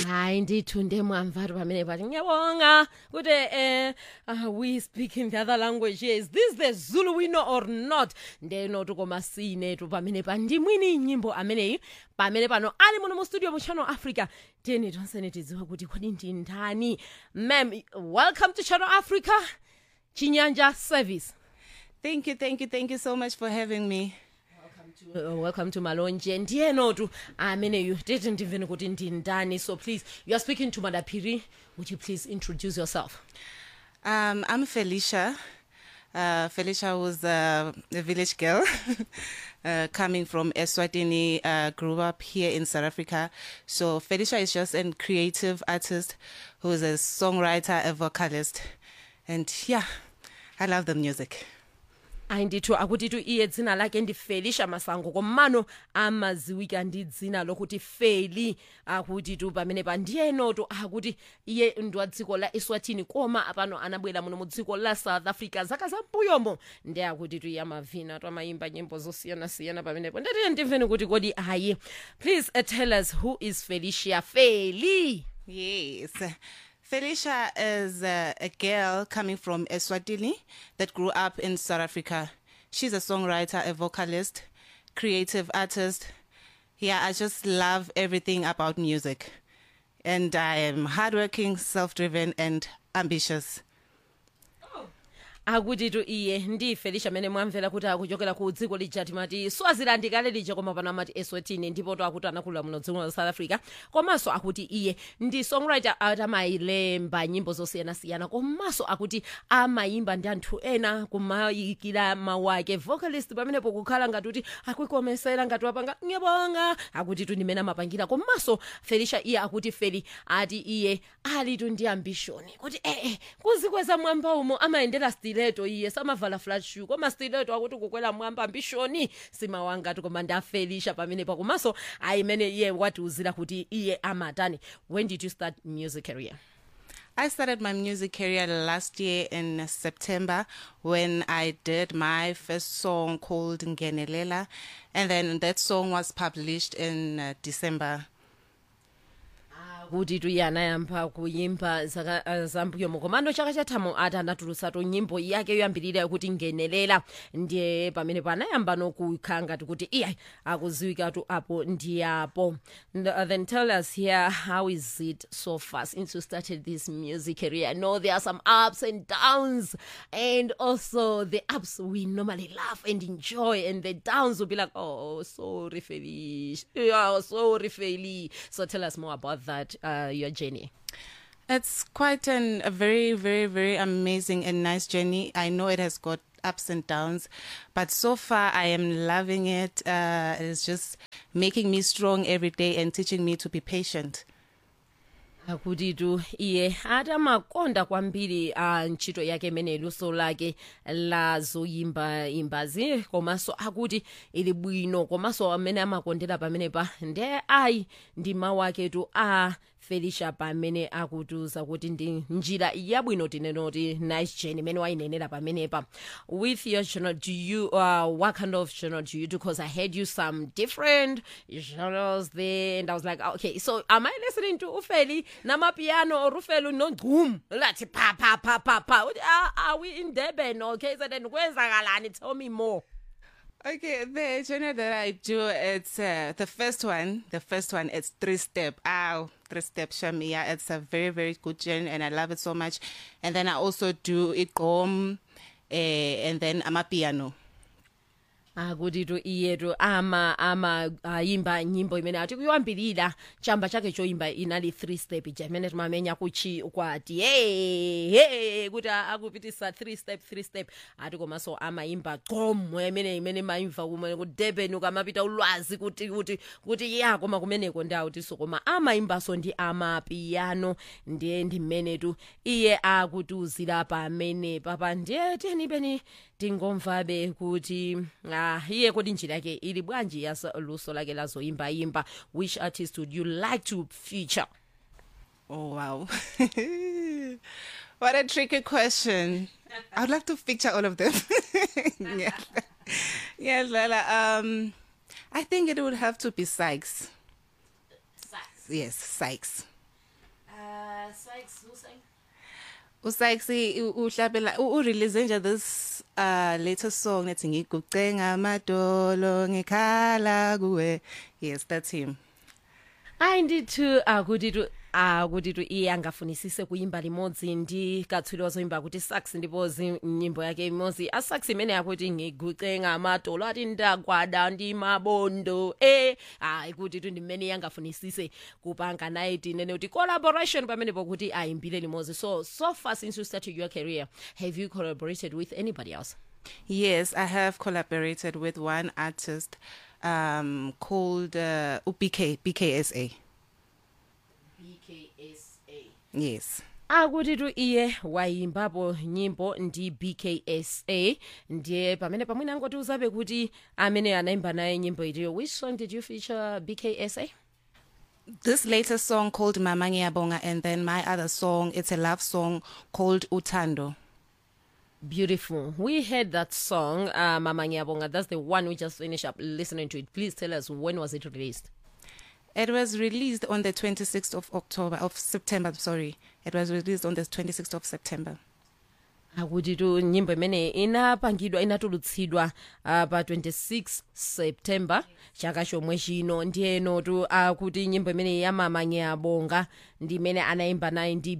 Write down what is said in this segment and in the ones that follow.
hayi ndithu ndemwamvari pamene pati ngiyabonga kuti eh uh, we speak in the other language here is this the zulu we know or not ndenotu koma sinetu pamene pa ndimwini nyimbo ameneyi pamene pano ali muno mu studio mu channel africa tiyeni tonsene tidziwe kuti kodi ndi ndani mam welcome to channel africa chinyanja service Thank you, thank you, thank you so much for having me. Uh, welcome to malonje ndiyenotu ameneyu titi ndimveni kuti ndi ndani so please you are speaking to madapiri would you please introduce yourself Um, I'm Felicia. Uh, Felicia was uh, a village girl uh, coming from Eswatini, uh, grew up here in South Africa. So Felicia is just a creative artist who is a songwriter, a vocalist. And yeah, I love the music. ayi ndithu akutitu iye dzina lake ndi felisha masango komano amaziwika ndi dzina lokuti feli akutitu pamene pa ndiyenotu akuti iye ndi wa dziko la eswatini koma apano anabwera muno mu dziko la south africa zaka zambuyomo ndi akutitu iye amavina tu amayimba nyimbo zosiyanasiyana pamenepo ndatiye ndimveni kuti kodi ayi please uh, tell us who is felicia feli Yes. Felicia is uh, a girl coming from Eswatini that grew up in South Africa. She's a songwriter, a vocalist, creative artist. Yeah, I just love everything about music. And I am hardworking, self driven, and ambitious. akutitu iye ndi felisha amene mwamvera kuti akuchokera ku dziko lija timati swaziland kale lija koma pano amati eswatini ndipo to akuti anakulira muno dziko la south africa komanso akuti iye ndi songwriter ati amayilemba nyimbo zosiyanasiyana komanso akuti amayimba ndi anthu ena kumayikira mawu ake vocalist pamenepo kukhala ngati kuti akuikomesera ngati wapanga nyebonga akuti tu ndimene amapangira komanso felisha iye akuti feli ati iye alitu ndi ambition kuti ee eh, kuzikweza mwamba umo amayendera stileto iye samavala flat shoe koma stileto akuti kukwera mwamba ambishoni simawangati koma ndi afelisha pamenepo komanso ayimene iye watiuzira kuti iye amatani when did you start music career I started my music career last year in September when I did my first song called Ngenelela. And then that song was published in uh, December. kuti tuiye anayamba kuyimba zaka uh, zambuyomo komano chaka chathamo ati anatulutsatu nyimbo yake yoyambirira kuti ngenelela ndiye pamenepo anayamba nokukhala ngati kuti iye akuziwikatu apo ndi apo And, uh, then tell us here how is it so far since you started this music career i know there are some ups and downs and also the ups we normally laugh and enjoy and the downs will be like oh sorry felish yeah sorry feli so tell us more about that uh, your journey It's quite an, a very, very, very amazing and nice journey. I know it has got ups and downs, but so far I am loving it. Uh, it's just making me strong every day and teaching me to be patient. akutitu iye atamakonda kwambiri a ntchito yake imene luso lake la zoyimba imbazi komanso akuti ili bwino komanso amene amakondera pamenepa nde ayi ndi mawu aketu a felisha pamene akutiuza kuti ndi njira yabwino tinenoti nice journey imene wayinenera pamenepa with your journal do you uh, what kind of journal do you do because i heard you some different genres there and i was like okay so am i listening to ufeli namapiano or ufeli nogqum lathi pa pa pa pa pa Uthi, "Ah, are we in durban okay so then kwenzakalani tell me more Okay, the genre that I do, it's uh, the first one. The first one, it's three step. Ow, three step shamia. It's a very, very good genre, and I love it so much. And then I also do ikom, uh, and then amapiano. akutitu iyetu ama ama ayimba nyimbo imene ati kuyambirira chamba chake choyimba inali three step ija imene timamenya kuchi kwati hey, hey, kuti a- akupitisa three step three step ati komanso amayimba gqom imene imene mayimva kumene ku durban ukamapita ulwazi kuti kuti kuti ya koma kumeneko ndi autiso koma amayimbaso ndi amapiano ndiye ndi mmenetu iye akutiuzira pamene papa ndiye tiyeni tingomvabe kuti ah, iye kodi njira yake ili bwanji ya luso lake la zoyimbayimba which artist would you like to feature Oh wow, what a tricky question. I'd like to picture all of them. yeah, yes, Lala. Um, I think it would have to be Sykes. Yes, Sykes. Usayksi uhlabela u-release nje this uh latest song ethi ngigucenga amadolo ngikhala kuwe yes that's him hayi ndithu akutitu akutitu iye angafunisise kuimba limodzi ndi katswiri wazoimba kuti sax ndipo zi- nyimbo yake imodzi asax imene yakuti ngiguce ngamadolo ati ndagwada ndi mabondo e hayi kuti tu ndimene yangafunisise kupanga naye tinene kuti collaboration pamenepo kuti ayimbile limodzi so so far since you started your career have you collaborated with anybody else yes i have collaborated with one artist um called uh, BK BKSA bksa yes akuti tu iye wayimbapo nyimbo ndi bksa ndiye pamene pamwene angotiuzabe kuti amene anayimba naye nyimbo itiyo which song did you feature bksa this latest song called Mama Ngiyabonga and then my other song it's a love song called Utando beautiful we heard that song uh, mama ngiyabonga that's the one we just finished up listening to it please tell us when was it released It was released on the 26th of October of September sorry it was released on the 26th of September akuti tu nyimbo imene inapangidwa inatulutsidwa uh, pa 26 september chaka chomwe chino ndiyeno tu akuti nyimbo imene yamama ngiyabonga ndi imene anayimba naye ndi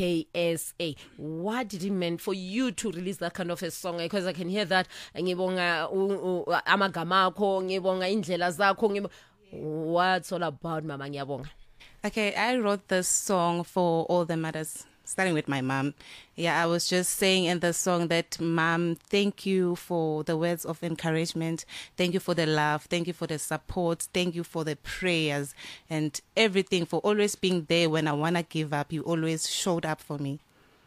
bksa what did it mean for you to release that kind of a song because i can hear that ngibonga u- u- amagama akho ngibonga indlela zakho ngibo- what's all about mama ngiyabonga Okay, I wrote this song for all the mothers, starting with my mom. Yeah, I was just saying in the song that, Mom, thank you for the words of encouragement. Thank you for the love. Thank you for the support. Thank you for the prayers and everything, for always being there when I want to give up. You always showed up for me.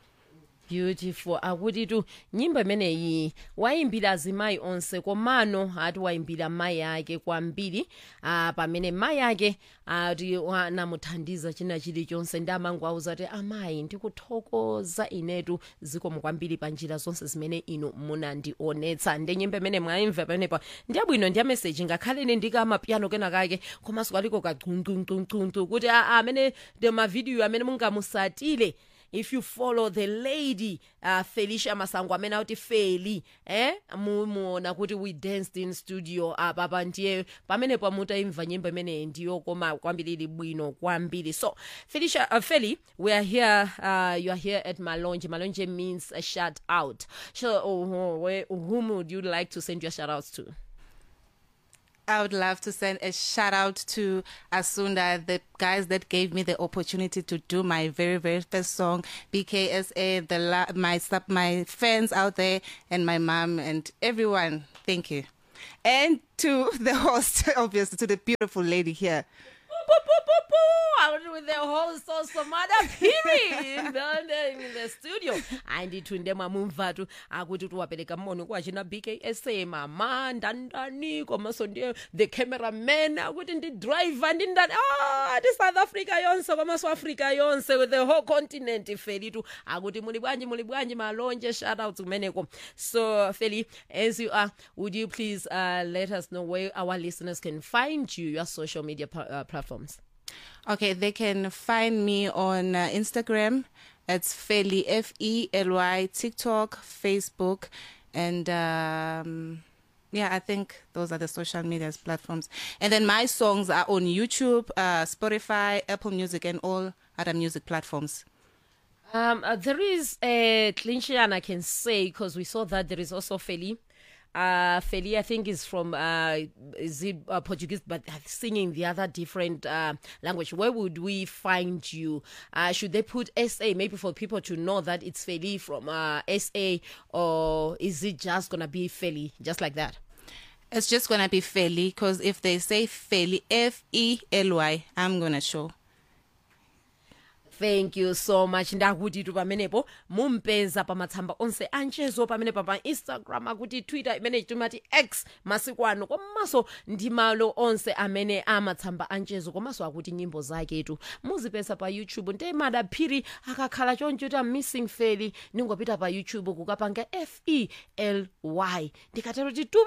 beautiful akuti tu nyimbo imeneyi wayimbira azimayi onse komano ati wayimbira mayi ake kwambiri ah, pamene mayi ake ati anamuthandiza china chilichonse ndi amango auza kuti amayi ndikuthokoza inetu zikomo kwambiri pa njira zonse zimene inu munandionetsa ndi nyimbo imene mwayimva pamenepa ndiyabwino ndiya meseji ngakhaleni ndikamapiyano kenakake komanso kaliko kagcuncuncuncu kuti a- a- amene the mavidiyo amene mungamusatile if you follow the lady uh, felicia masango amene akuti feli eh mumuona kuti we danced in studio apa pa ndiye pamene pamutaimva nyimbo imeneyi ndiyo koma kwambiri ili bwino kwambiri so felicia uh, feli we are here uh, you are here at malonje malonje means a shout out so uh, where, whom would you like to send your shout outs to I would love to send a shout out to Asunda, the guys that gave me the opportunity to do my very, very first song, BKSA, the la- my sub- my fans out there, and my mom and everyone. Thank you, and to the host, obviously, to the beautiful lady here. Poo, poo, poo, poo. Out with the host of Somada Piri in the, in the studio. andithu ndemwamumvatu akuti tiwapereka moni kuwachina bksa mama ndandani komanso ndiye the cameraman akuti ndi driver ndi ndani ah, ti south africa yonse komanso africa yonse with the whole continent felitu akuti muli bwanji muli bwanji malonje shoutouts kumeneko so feli as you are would you please uh, let us know where our listeners can find you your social media pa- uh, platforms Okay, they can find me on uh, Instagram. It's Feli F E L Y, TikTok, Facebook, and um, yeah, I think those are the social media platforms. And then my songs are on YouTube, uh, Spotify, Apple Music, and all other music platforms. Um, uh, there is a clinician I can say because we saw that there is also Feli. Uh, Feli, I think, is from uh, is it uh, Portuguese, but uh, singing the other different uh, language. Where would we find you? Uh, should they put SA maybe for people to know that it's Feli from uh, SA, or is it just gonna be Feli just like that? It's just gonna be Feli because if they say Feli, F E L Y, I'm gonna show. thank you so much ndakuti tu pamenepo mumpeza pamatsamba onse anchezo pamenepa pa instagram akuti twitter imene timati x masiku ano komanso ndi malo onse amene amatsamba anchezo komanso akuti nyimbo zaketu muzipeza pa youtube nde madaphiri akakhala choncho kuti missing feli ningopita pa youtube kukapanga f e l y ndikatero titupi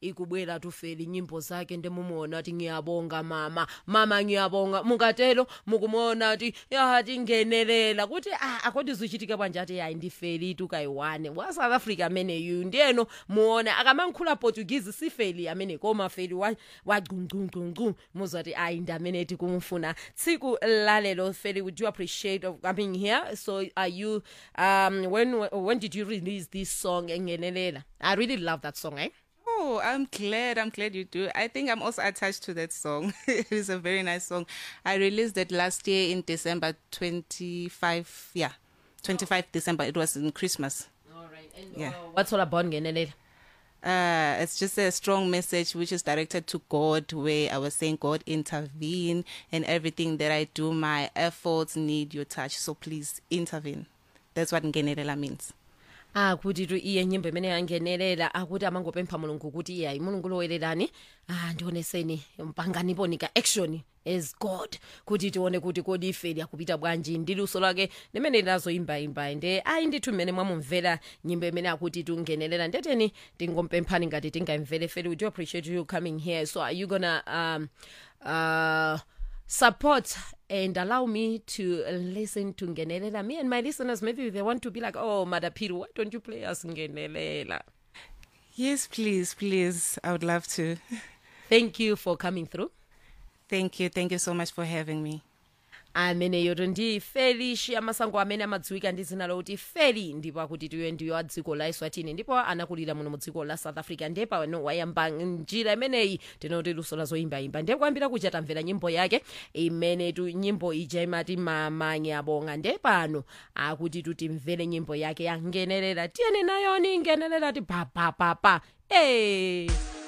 ikubwera tufeli nyimbo zake ndemumuona ati ngiyabonga mama mama ngiyabonga mungatelo mukumuona ati yatingenelela kuti ah, akodi zichitika bwanje ati hayi ndifeli tukayiwane wa south africa ameneyu ndiyeno muona akamankhula portuguese sifeli amene koma feli wagcungcungcuncu muzati ayi ndi amene tikumfuna tsiku lalelo feli would you appreciate of coming here so are you um when when did you release this song engenelela i really love that song eh Oh, I'm glad. I'm glad you do. I think I'm also attached to that song. it is a very nice song. I released it last year in December 25. Yeah, 25 December. It was in Christmas. all right and Yeah. uh, what's all about ngenelela Uh, it's just a strong message which is directed to God, where I was saying, God, intervene in everything that I do. My efforts need your touch. So please intervene. That's what Ngenelela means. akuti tu iye nyimbo imene yangenelela akuti amangopempha mulungu kuti iye ayi mulungu lowererani ah ndioneseni mpanganiponika action as god kuti tione kuti kodi ife akupita bwanji ndi luso lake limene linazoyimbayimba nde ayi ndithu mmene mwamumvera nyimbo imene akuti tungenelela ndeteni tingompemphani ngati tingayimvere feli we do appreciate you coming here so are you gonna um, uh, support and allow me to listen to Ngenelela. Me and my listeners, maybe they want to be like, oh, Madapiru, why don't you play us Ngenelela? Yes, please, please. I would love to. Thank you for coming through. Thank you. Thank you so much for having me. ameneyo ndi felishi amasango amene amadziwika ndi dzina lokuti feli ndipo akuti tiyo ndiyo a dziko la eswatini ndipo anakulira muno mu dziko la south africa ndiye pano wayamba njira imeneyi tinoti luso la zoyimbayimba ndiye kuyambira kuja tamvera nyimbo yake imene tu nyimbo ija imati mamanye abonga ndiye pano akuti tutimvere nyimbo yake yangenelela tiyeni nayoni ngenelela ti papapapa hey.